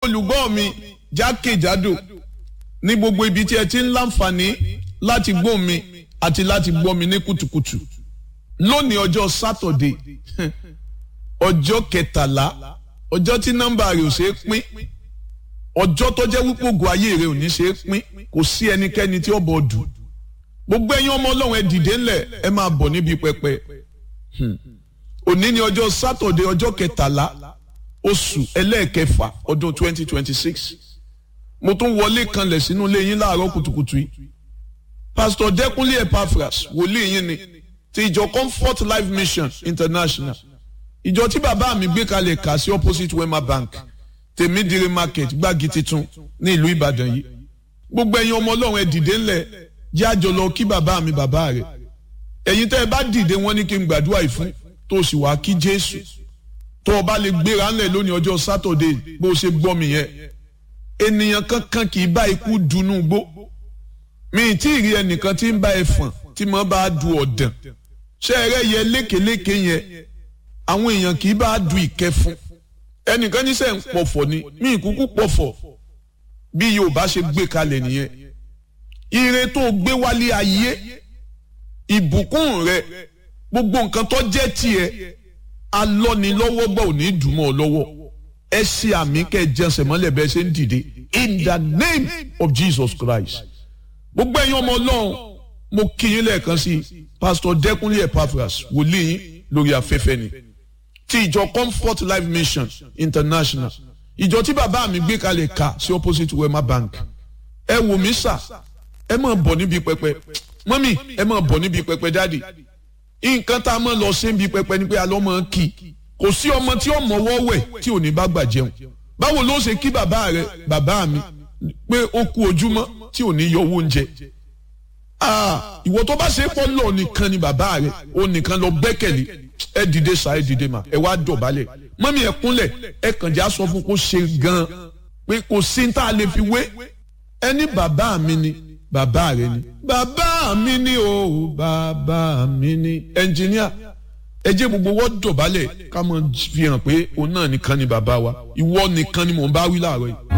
olùgbọ́ mi jákèjádò ní gbogbo ibi tí ẹ ti ń láǹfààní láti gbọ́ mi àti láti gbọ́ mi ní kùtùkùtù lónìí ọjọ́ sátọ̀dé ọjọ́ kẹtàlá ọjọ́ tí nọ́mbà rẹ̀ ò ṣe é pín ọjọ́ tó jẹ́ wípé ògùn ayé rẹ̀ ò ní ṣe é pín kò sí ẹnikẹ́ni tí ó bọ̀ dù gbogbo ẹ̀yin ọmọ ọlọ́run ẹ dìde ńlẹ̀ ẹ máa bọ̀ níbi pẹpẹ òní ni ọjọ́ sátọ̀dé ọjọ́ kẹtàlá oṣù ẹlẹ́ẹ̀kẹfà ọdún twenty twenty six mo tún wọlé kanlẹ̀ sínú ilé yín láàárọ̀ kùtùkùtù yìí pásítọ̀ dẹ́kunlé epaphras wòlíì yín ni ti ìjọ comfort life mission international ìjọ tí bàbá mi gbé kalẹ̀ kà sí opposite wema bank tèmídìrí market gbági titun ní ìlú ìbàdàn yìí gbogbo ẹ̀yin ọmọ ọlọ́run ẹ dìde ńlẹ̀ jẹ́ àjọ lọ kí bàbá mi bàbá rẹ̀ ẹ̀yin tẹ́ ẹ bá dìde wọ́n ní kí n gbàdúrà yìí fún tó o sì wá kí jésù tó o bá lè gbéra ńlẹ̀ lónìí ọjọ́ sátọ̀dé bó o ṣe gbọ́ mi yẹn ènìyàn kankan kì í bá ikú dunú gbó mi ì tí ì rí ẹnìkan tí ń bá ẹ fọ̀n tí mo bá du ọ̀dàn ṣé ẹ rẹ́ yẹ lékeléke yẹn àwọn èèyàn kì í bá du ìkẹfun ẹnìkan ní sẹ́ ń pọ̀fọ̀ ni mi ì kúkú pọ̀fọ̀ bí yorùbá ṣe gbé kalẹ̀ nìyẹn ire tó gbé wálé ayé ìbùkún rẹ gbogbo nǹkan tó jẹ́ tiẹ̀ alọ́nilọ́wọ́ gbọ́ ò ní dùnmọ́ ọ lọ́wọ́ ẹ ṣe àmì kẹ́ ẹ jẹsẹ̀ mọ́lẹ̀ bẹ́ẹ̀ ṣe ń dìde in the name of Jesus Christ gbogbo ẹ̀yin ọmọ ọlọ́run mo kí yín lẹ́ẹ̀kan sí pastor Dẹ́kunlé Epaphras wòlíì yín lórí afẹ́fẹ́ ni ti ìjọ Comfort Life Mission International ìjọ tí bàbá mi gbé kalẹ̀ ká sí opposite Wema Bank ẹ wò mí sà ẹ máa bọ̀ níbi pẹpẹ mọ́mì ẹ máa bọ̀ níbi pẹpẹ dáàdì nǹkan tá a máa lọ sí níbi pẹpẹ ni pé a lọ́ máa kí kò sí ọmọ tí ó mọ̀wọ́ wẹ̀ tí ò ní bá gbà jẹun báwo ló ṣe kí bàbá rẹ bàbá mi pé ó kú ojúmọ́ tí ò ní yọ owó oúnjẹ ìwọ tó bá ṣe pọ́ lọ nìkan ni bàbá rẹ ó nìkan lọ gbẹ́kẹ̀lé ẹ dìde sa ẹ dìde mà ẹ wá dọ̀bálẹ̀ mọ́mí ẹ kúnlẹ̀ ẹ kàn já sọ fún kó ṣe gan-an pé kò sí ní tá a lè fi wé ẹni bàbá mi ni bàbá rẹ ni bàbá mi ni o bàbá mi ni ẹnjìníà ẹ jẹ́ gbogbo wọ́n dọ̀bálẹ̀ ká mọ̀ fi hàn pé òun náà nìkan ni bàbá wa ìwọ nìkan ni mò ń bá wí láàárọ̀ yìí